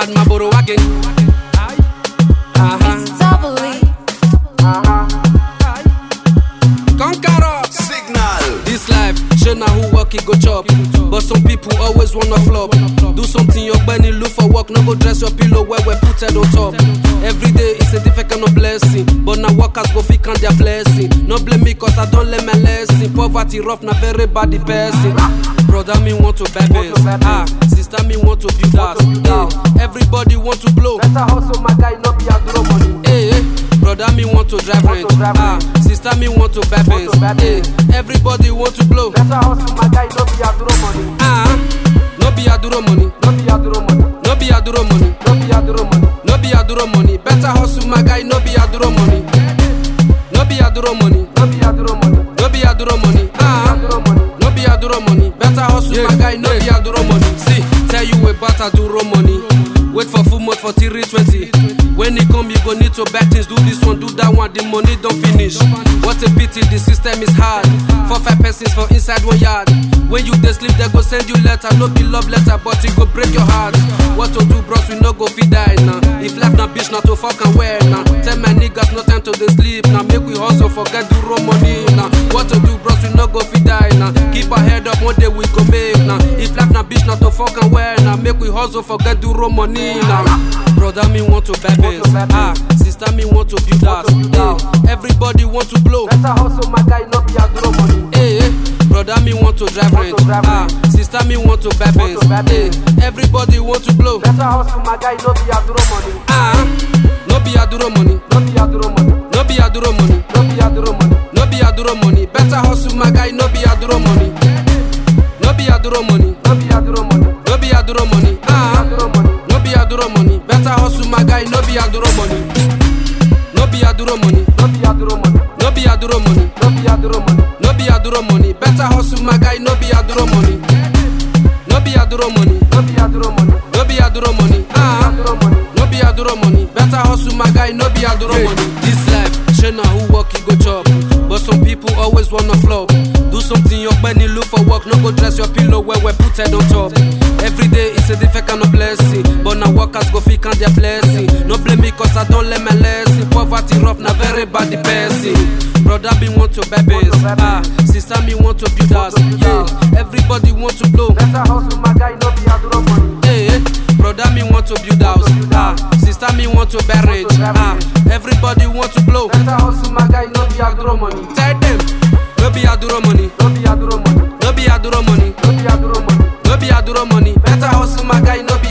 Bad man boro wagging. Uh-huh. Doubly. Conqueror. Signal. This life, show na who work it go chop. But some people always wanna flop. Do something your bunny look for work, no go dress your pillow where we put it on top. Every day is a different kind of blessing. But now workers go fit count their blessing. No blame me cause I don't learn my lesson. Poverty rough, na very bad the person. Brother me want to buy Benz. Ah, sister me want to build house. Eh, everybody want to blow. Better hustle, my guy, no be a draw money. Eh, eh, brother me want to drive Want range. to drive Ah, sister me want to buy Benz. to buy Eh, everybody want to blow. Better hustle, my guy, no be a draw money. Ah, no be aduro money, No be a draw money. no be aduro money, No be a draw money. no be aduro money. Better hustle, my guy, no be aduro money, no be aduro money, No be a draw money. no be aduro money. No be a Ah, draw money. no be aduro money. Better hustle, my guy, no be aduro money. See, tell you about aduro money. Wait for full month for 320. When it come, you go need to back things. Do this one, do that one. The money don't finish. What a pity, the system is hard. Four five persons for inside one yard. When you dey sleep, they go send you letter. No be love letter, but it go break your heart. What to do, bros? We no go fit die now. If life na bitch, not to fuck and wear now. Tell my niggas no time to dey sleep now. Make we hustle, forget do raw money now. What to do, bros? We no go fit die now. Keep our head up, one day we go make now. If life na bitch, not to fuck and wear now. Make we hustle, forget do raw money now. Brother me want to buy Benz. buy Benz. Ah, sister me want to build house. to build house. Eh, everybody want to blow. Better hustle, my guy, no be a draw money. Eh, eh, brother me want to drive Want range. to drive Ah, sister me want to buy Benz. to buy Eh, Benz. everybody want to blow. Better hustle, my guy, no be a draw money. Ah, no be aduro money, No be a draw money. no be aduro money, No be a draw money. no be aduro money. Better hustle, my guy, no be aduro money, no be aduro money, No be a draw money. no be aduro money. No Ah, be a draw money. no be aduro money. Better hustle, my guy, no be aduro money, no be aduro money, No be a draw money. no be aduro money, No be a draw money. no be aduro money. Better hustle, my guy, no be aduro money, no be aduro money, No be a draw money. no be aduro money. No Ah. be a draw money. No be aduro money, better hustle my guy, no be aduro money. This life, shey who work you go chop. But some people always wanna flop. Do something your penny look for work, no go dress your pillow where we put head on top. Every day is a different kind of blessing. But now workers go fit count their blessing. No blame me cause I don't learn my lesson. Poverty rough, na very bad the person. Brother me want to buy Benz. Ah, sister me want to build house. Yeah, everybody want to blow. Better hustle, my guy, no be a draw money. Hey, brother me want to build house. Ah, sister me want to buy range. Ah, everybody want to blow. Better hustle, my guy, no be a draw money. Tell them, no be aduro money, No be a draw money. no be aduro money, No be a draw money. no be aduro money. Better hustle my guy, no